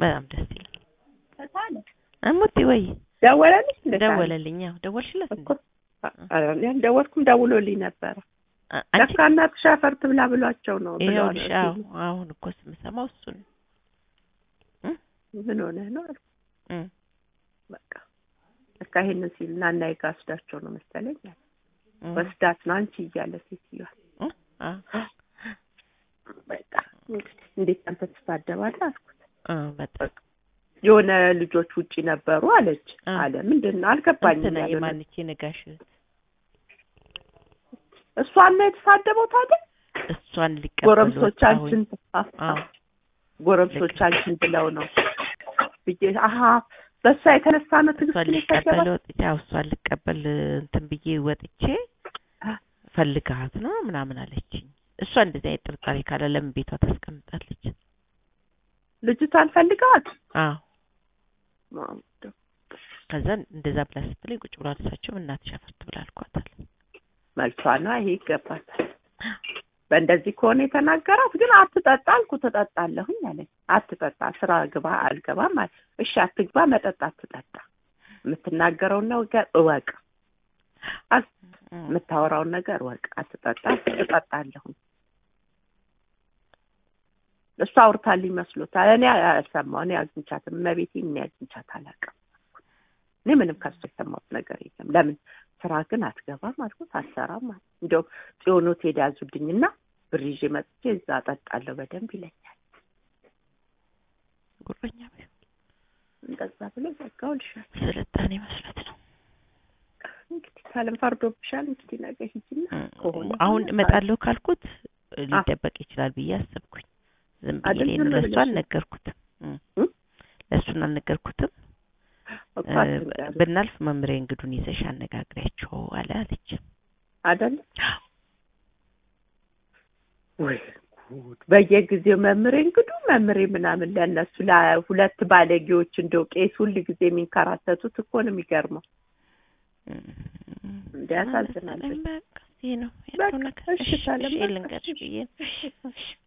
በጣም ደስ ይላል። ተሳለ እሙቲ ወይ ደወለልሽ እንደ ደወለልኝ። ያው ደወልሽለት እንዴ? እኮ ያልደወልኩም ደውሎልኝ ነበረ። አ- አንቺ ለካ እናትሽ አፈር ትብላ ብሏቸው ነው ብለዋል። ይኸውልሽ፣ አዎ አሁን እኮ ስምሰማው እሱን ምን ሆነህ ነው አልኩ። እም፣ በቃ ለካ ይሄንን ሲል እና እና ጋ ወስዳቸው ነው መሰለኝ አለ። እም፣ ወስዳት ነው አንቺ እያለ ሴትዮዋ እም፣ አዎ፣ በቃ እንግዲህ እንዴት አንተ ትሳደባለህ አልኩት። አ፣ በጣም የሆነ ልጆች ውጪ ነበሩ አለች አ። አለ ምንድን ነው አልገባኝም። እንትና ያለው የማንቼ ነጋሽ እሷን ነው የተሳደበው ታዲያ እሷን ሊቀበሉ ጎረምሶቻችን አዎ ጎረምሶቻችን ብለው ነው ብዬ አሀ በእሷ የተነሳ ነው እሷን ትግስት ሊቀበል የሰደበው ወጥቼ ያው እሷን ልቀበል እንትን ብዬ ወጥቼ ፈልግሃት ነው ምናምን አለችኝ። እሷ እንደዚህ አይነት ጥርጣሬ ካለ ለምን ቤቷ ታስቀምጣለች? ልጅቷን ፈልገዋት አዎ ከዛ እንደዛ ብላ ስትለኝ ቁጭ ብላ እሳቸው እናትሽ አፈር ትብላ አልኳታል። መልሷ ነው ይሄ ይገባታል። በእንደዚህ ከሆነ የተናገራት ግን አትጠጣ አልኩ ትጠጣለሁኝ አለኝ። አትጠጣ ስራ ግባ አልገባም አለ። እሺ አትግባ መጠጥ አትጠጣ የምትናገረውን ነገር እወቅ አል- እም፣ የምታወራውን ነገር እወቅ አትጠጣ ትጠጣለሁኝ እሱ አውርታልኝ መስሎታል። እኔ አልሰማሁ። እኔ አግኝቻትም እመቤቴ እኔ አግኝቻት አላውቅም። እኔ ምንም ከሱ የሰማሁት ነገር የለም። ለምን ስራ ግን አትገባም አልኩት። አትሰራም አለ። እንዲያውም ጽዮን ሆቴል ያዙልኝና ብር ይዤ መጥቼ እዛ እጠጣለሁ በደንብ ይለኛል። ጉረኛ ቢሆን እንደዛ ብሎ ዘጋው ልሻል። ስልጣኔ መስሎት ነው። እንግዲህ ካለም ፈርዶብሻል። እንግዲህ ነገ ሂጂና እም፣ ከሆነ አሁን እመጣለሁ ካልኩት ሊደበቅ ይችላል ብዬ አሰብኩኝ። ዝም ብዬ አይደል? እኔን ዝም ለእሱ ብለሽ ነው። አልነገርኩትም። እም፣ እም? ለእሱን አልነገርኩትም። እኮ እ፣ አትንገሪው። ብናልፍ መምሬ እንግዱን ይዘሽ አነጋግሪያቸው አለ አለች። አይደለ ወይ ጉድ! በየጊዜው መምሬ እንግዱ መምሬ ምናምን ለእነሱ ለሁለት ባለጌዎች እንደው ቄስ ሁል ጊዜ የሚንከራተቱት እኮ ነው የሚገርመው። እንደ ያሳዝናል። በቃ ይሄ ነው በቃ ያለው ነገር። እሺ እሺ ካለም እሺ በቃ ልንገርሽ እሺ፣ ብዬ ነው። እሺ፣ እሺ።